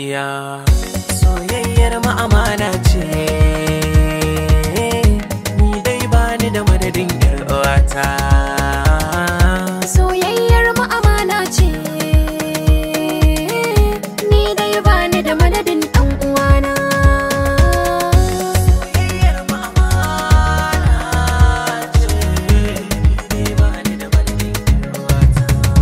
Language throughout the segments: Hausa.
gaskiya soyayyar ma'amana ce ni dai bani da madadin yar uwata Soyayyar mu amana ce Ni dai bani da madadin ɗan uwana soyayyar ma'amana ce ni dai bani da madadin yar uwata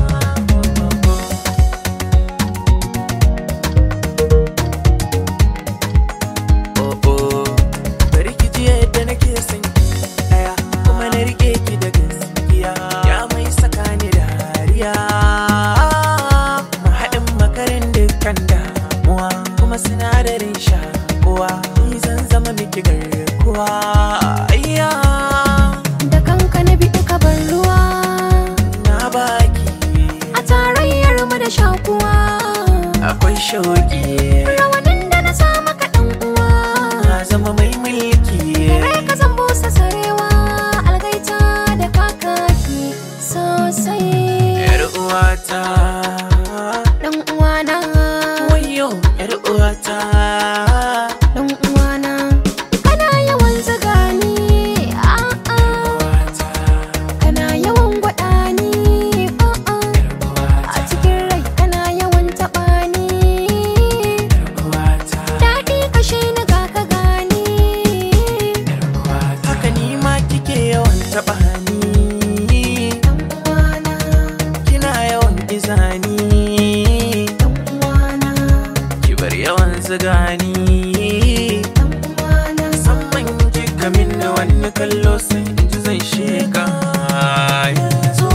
oh oh bari ki ji yadda nake son ki daya kuma na rike ki da gaskiya ya mai saka ni dariya mahaɗin makarin dukkan damuwa kuma sinadarin shakuwa ni zan zama miki garkuwa ayya Da kanka na bi ka bar ruwa na baki A tarayyar mu da shakuwa akwai shauki Rawanin da na sa maka ɗan uwa na zama mai mulki Rai ka zan busa sarewa Algaita da kakaki sosai yar uwata Ɗan uwana wayo yar uwata Ɗan uwana Kana yawan zuga ni a'a uwata Kana yawan gwada ni a'a A cikin rai kana yawan taɓa ni uwata Daɗi kashe ni ga ka gani haka ni ma kike yawan taɓa ni Ɗan uwana kina yawan izani Ɗan uwana ki bar yawan zigani Ɗan uwana musamman kika min da wani kallo sai in ji zan sheka yanzu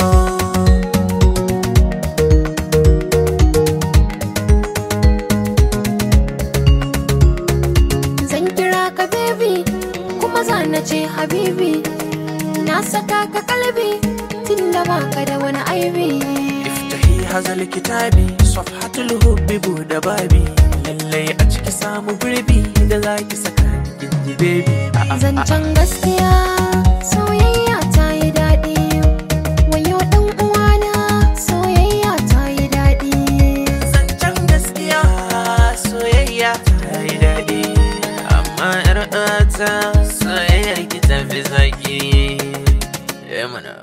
Zan kira ka baby kuma za na ce habibi Na saka ka kalbi tunda baka da wani aibi iftahi hazal kitabi safhatul hubbi buɗe babi lallai a ciki samu gurbi da zaki saka kinji baby a'a Zancen gaskiya soyayya ta yi daɗi Wayo ɗan uwana soyayya ta yi daɗi zancen gaskiya soyayya ta yi daɗi amma yar uwata soyayyar ki tafi zaki eh mana